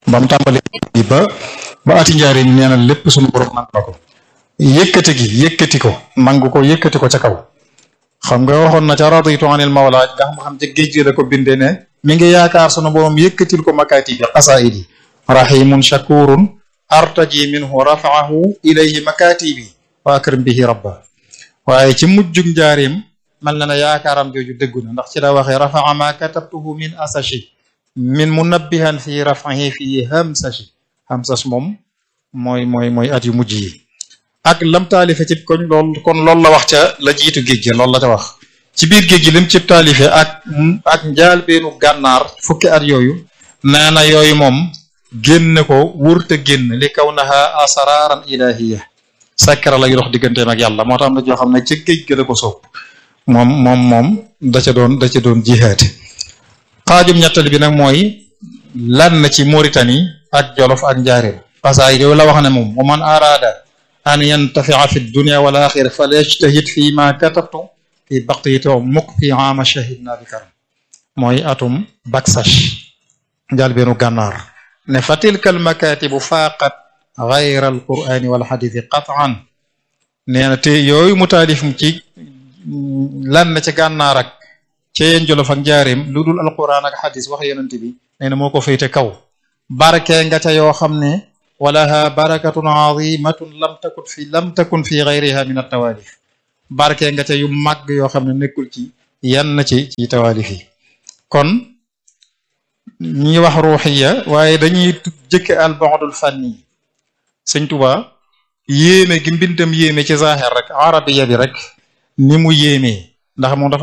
ba mu tàmbali ba ba ati njaari nee na lépp sunu borom nangu na ko yëkkati gi yëkkati ko nangu ko yëkkati ko ca kaw xam nga waxoon na ca raditu anil mawla nga xam xam ca géej gi da ko bindee ne mi ngi yaakaar sunu borom yëkkatil ko makaati bi xasaidi rahimun shakurun artaji minhu rafaahu ilayhi makaatibi wa akrim bihi rabba waaye ci mujjug njaarim mel na ne yaakaaram jooju dëggu na ndax ci la waxee rafaa ma katabtuhu min asashi min munabbihan fi rafahi fi hamsashi hamsash moom mooy mooy mooy at yu mujj yi ak lam taalife ci koñ lool kon loolu la wax ca la jiitu géej gi loolu la ca wax ci biir géej gi lim ci taalife ak ak njaal beenu gànnaar fukki at yooyu nee na yooyu moom génn ko wurte génn li kaw naha asararan ilahiya sakkara lay dox digganteem ak yàlla moo tax am na joo xam ne ca géej gi la ko soob moom moom moom da ca doon da ca doon jihaate xaajum ñettali bi nag mooy lan na ci Mauritanie ak Jolof ak Njaaréem pasaay yow la wax ne moom wa man arada an yantafia fi dunia wal axira fal yajtahid fi ma katabtu fi baqiyati mukk fi ama shahidna bi karam mooy atum baksash njaal beenu gànnaar ne fa tilka al makatibu faaqat gayra al qurani wal xadithi qataan nee na te yooyu mu taalif ci lan na ci gànnaar ak ca yeen jolof ak njaareem lu dul alquran ak xadis wax yonent bi nee na moo ko féete kaw barke nga ca yoo xam ne walaha barakatun azimatun lam takun fi lam takun fi gayriha min altawalif barke nga ca yu màgg yoo xam ne nekkul ci yenn ci ci tawalif yi kon ñi wax ruuxiya waaye dañuy jëkke al ba'dul fanni sëñ Tuba yéeme gi mbindam yéeme ci zahir rek arabiya bi rek ni mu yéemee ndax moom dafa